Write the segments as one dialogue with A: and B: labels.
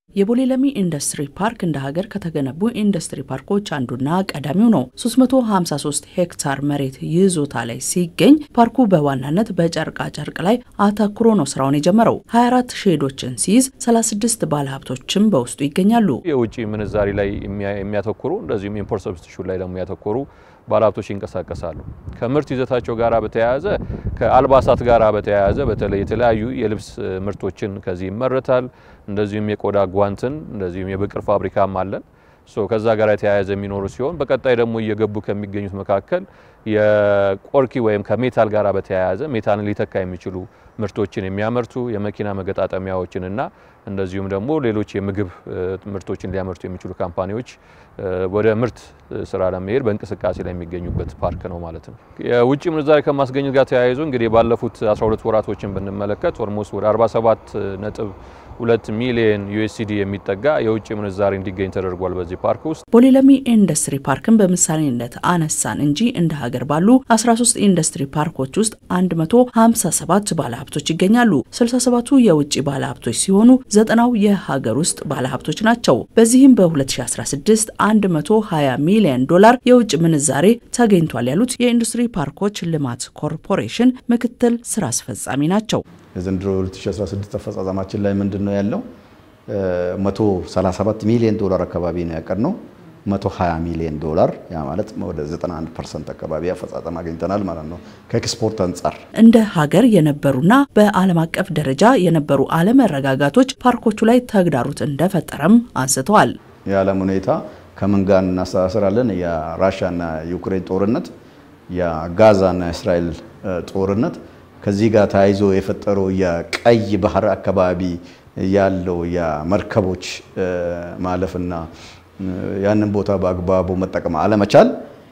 A: የቦሌ ለሚ ኢንዱስትሪ ፓርክ እንደ ሀገር ከተገነቡ ኢንዱስትሪ ፓርኮች አንዱና ቀዳሚው ነው። 353 ሄክታር መሬት ይዞታ ላይ ሲገኝ ፓርኩ በዋናነት በጨርቃ ጨርቅ ላይ አተኩሮ ነው ስራውን የጀመረው። 24 ሼዶችን ሲይዝ 36 ባለሀብቶችም በውስጡ ይገኛሉ።
B: የውጭ ምንዛሪ ላይ የሚያተኩሩ እንደዚሁም ኢምፖርት ሰብስቲቱሽን ላይ ደግሞ ያተኮሩ ባለሀብቶች ይንቀሳቀሳሉ። ከምርት ይዘታቸው ጋር በተያያዘ ከአልባሳት ጋር በተያያዘ በተለይ የተለያዩ የልብስ ምርቶችን ከዚህ ይመረታል። እንደዚሁም የቆዳ ጓንትን እንደዚሁም የብቅር ፋብሪካም አለን። ከዛ ጋር የተያያዘ የሚኖሩ ሲሆን በቀጣይ ደግሞ እየገቡ ከሚገኙት መካከል የቆርኪ ወይም ከሜታል ጋር በተያያዘ ሜታልን ሊተካ የሚችሉ ምርቶችን የሚያመርቱ የመኪና መገጣጠሚያዎችን እና እንደዚሁም ደግሞ ሌሎች የምግብ ምርቶችን ሊያመርቱ የሚችሉ ካምፓኒዎች ወደ ምርት ስራ ለመሄድ በእንቅስቃሴ ላይ የሚገኙበት ፓርክ ነው ማለት ነው። የውጭ ምንዛሪ ከማስገኘት ጋር ተያይዞ እንግዲህ ባለፉት 12 ወራቶችን ብንመለከት ኦልሞስት ወደ 47 ነጥብ ሁለት ሚሊዮን ዩኤስሲዲ የሚጠጋ የውጭ ምንዛሪ እንዲገኝ ተደርጓል። በዚህ ፓርክ ውስጥ
A: ቦሌ ለሚ ኢንዱስትሪ ፓርክን በምሳሌነት አነሳን እንጂ እንደ ሀገር ባሉ 13 ኢንዱስትሪ ፓርኮች ውስጥ 157 ባለሀብቶች ይገኛሉ። 67ቱ የውጭ ባለሀብቶች ሲሆኑ ዘጠናው የሀገር ውስጥ ባለሀብቶች ናቸው። በዚህም በ2016 120 ሚሊዮን ዶላር የውጭ ምንዛሬ ተገኝቷል ያሉት የኢንዱስትሪ ፓርኮች ልማት ኮርፖሬሽን ምክትል ስራ አስፈጻሚ ናቸው።
C: የዘንድሮ 2016 አፈጻጸማችን ላይ ምንድን ነው ያለው? 137 ሚሊዮን ዶላር አካባቢ ነው ያቀድነው። 120 ሚሊዮን ዶላር ያ ማለት ወደ 91 ፐርሰንት አካባቢ አፈጻጸም አግኝተናል ማለት ነው። ከኤክስፖርት አንጻር
A: እንደ ሀገር የነበሩና በዓለም አቀፍ ደረጃ የነበሩ አለመረጋጋቶች ፓርኮቹ ላይ ተግዳሮት እንደፈጠረም አንስተዋል።
C: የዓለም ሁኔታ ከምን ጋር እናስተሳስራለን? የራሽያና የዩክሬን ጦርነት፣ የጋዛና የእስራኤል ጦርነት ከዚህ ጋር ተያይዞ የፈጠረው የቀይ ባህር አካባቢ ያለው የመርከቦች ማለፍና ያንን ቦታ በአግባቡ መጠቀም አለመቻል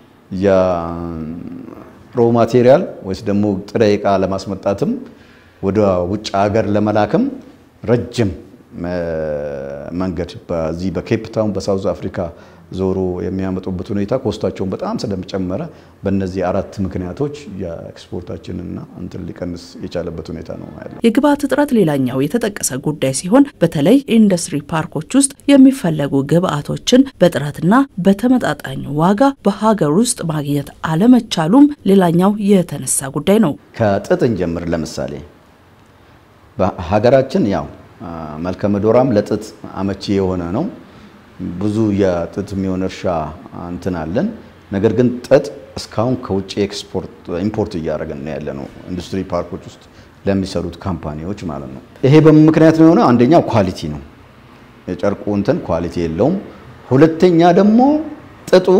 C: የሮ ማቴሪያል ወይስ ደግሞ ጥሬ ዕቃ ለማስመጣትም ወደ ውጭ ሀገር ለመላክም ረጅም መንገድ በዚህ በኬፕ ታውን በሳውዝ አፍሪካ ዞሮ የሚያመጡበት ሁኔታ ኮስታቸውን በጣም ስለሚጨመረ በእነዚህ አራት ምክንያቶች የኤክስፖርታችንና እንትን ሊቀንስ የቻለበት ሁኔታ ነው ያለው።
A: የግብአት እጥረት ሌላኛው የተጠቀሰ ጉዳይ ሲሆን በተለይ ኢንዱስትሪ ፓርኮች ውስጥ የሚፈለጉ ግብአቶችን በጥራትና በተመጣጣኝ ዋጋ በሀገር ውስጥ ማግኘት አለመቻሉም ሌላኛው የተነሳ ጉዳይ ነው።
C: ከጥጥ እንጀምር። ለምሳሌ በሀገራችን ያው መልከ ምድሯም ለጥጥ አመቺ የሆነ ነው። ብዙ የጥጥ የሚሆን እርሻ እንትን አለን። ነገር ግን ጥጥ እስካሁን ከውጭ ኤክስፖርት ኢምፖርት እያደረግን ነው ያለ ነው ኢንዱስትሪ ፓርኮች ውስጥ ለሚሰሩት ካምፓኒዎች ማለት ነው። ይሄ በምን ምክንያት ነው የሆነ? አንደኛው ኳሊቲ ነው፣ የጨርቁ እንትን ኳሊቲ የለውም። ሁለተኛ ደግሞ ጥጡ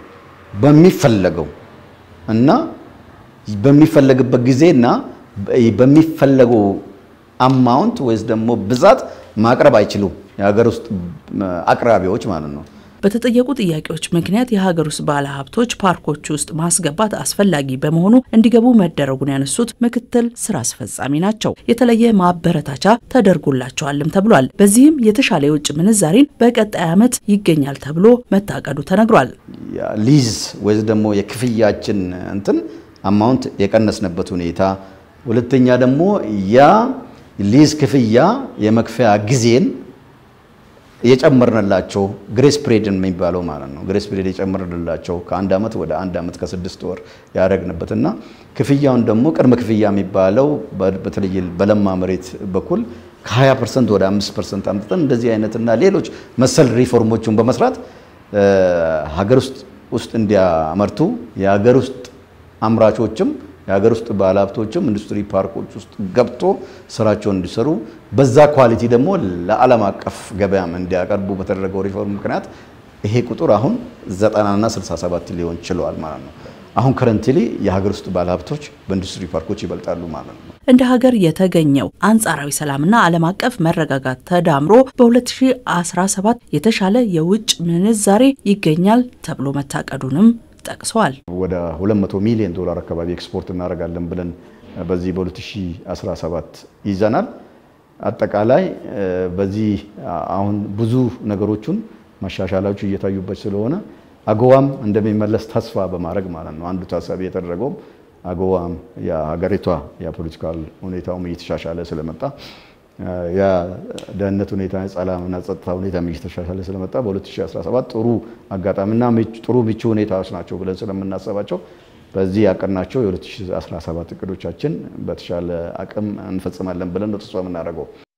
C: በሚፈለገው እና በሚፈለግበት ጊዜና በሚፈለገው አማውንት ወይስ ደግሞ ብዛት ማቅረብ አይችሉም የሀገር ውስጥ አቅራቢዎች ማለት ነው።
A: በተጠየቁ ጥያቄዎች ምክንያት የሀገር ውስጥ ባለሀብቶች ፓርኮች ውስጥ ማስገባት አስፈላጊ በመሆኑ እንዲገቡ መደረጉን ያነሱት ምክትል ስራ አስፈጻሚ ናቸው። የተለየ ማበረታቻ ተደርጎላቸዋልም ተብሏል። በዚህም የተሻለ የውጭ ምንዛሬን በቀጣይ ዓመት ይገኛል ተብሎ መታቀዱ ተነግሯል።
C: ሊዝ ወይ ደግሞ የክፍያችን እንትን አማውንት የቀነስንበት ሁኔታ፣ ሁለተኛ ደግሞ ያ ሊዝ ክፍያ የመክፈያ ጊዜን የጨመርንላቸው ግሬስ ፕሬድ የሚባለው ማለት ነው። ግሬስ ፕሬድ የጨመርንላቸው ከአንድ ዓመት ወደ አንድ ዓመት ከስድስት ወር ያደረግንበትና ክፍያውን ደግሞ ቅድመ ክፍያ የሚባለው በተለይ በለማ መሬት በኩል ከ20 ፐርሰንት ወደ 5 ፐርሰንት አምጥተን እንደዚህ አይነትና ሌሎች መሰል ሪፎርሞችን በመስራት ሀገር ውስጥ ውስጥ እንዲያመርቱ የሀገር ውስጥ አምራቾችም የሀገር ውስጥ ባለሀብቶችም ኢንዱስትሪ ፓርኮች ውስጥ ገብቶ ስራቸውን እንዲሰሩ በዛ ኳሊቲ ደግሞ ለዓለም አቀፍ ገበያም እንዲያቀርቡ በተደረገው ሪፎርም ምክንያት ይሄ ቁጥር አሁን 90ና 67 ሊሆን ችለዋል ማለት ነው። አሁን ከረንትሊ የሀገር ውስጥ ባለሀብቶች በኢንዱስትሪ ፓርኮች ይበልጣሉ ማለት ነው።
A: እንደ ሀገር የተገኘው አንጻራዊ ሰላምና ዓለም አቀፍ መረጋጋት ተዳምሮ በ2017 የተሻለ የውጭ ምንዛሬ ይገኛል ተብሎ መታቀዱንም ጠቅሰዋል።
C: ወደ 200 ሚሊዮን ዶላር አካባቢ ኤክስፖርት እናደርጋለን ብለን በዚህ በ2017 ይዘናል። አጠቃላይ በዚህ አሁን ብዙ ነገሮቹን ማሻሻላዎቹ እየታዩበት ስለሆነ አጎዋም እንደሚመለስ ተስፋ በማድረግ ማለት ነው። አንዱ ታሳቢ የተደረገውም አጎዋም የሀገሪቷ የፖለቲካል ሁኔታውም እየተሻሻለ ስለመጣ የደህንነት ሁኔታ ሰላምና ጸጥታ ሁኔታ እየተሻሻለ ስለመጣ በ2017 ጥሩ አጋጣሚና ጥሩ ምቹ ሁኔታዎች ናቸው ብለን ስለምናስባቸው በዚህ ያቀድናቸው የ2017 እቅዶቻችን በተሻለ አቅም እንፈጽማለን ብለን ነው ተስፋ የምናደርገው።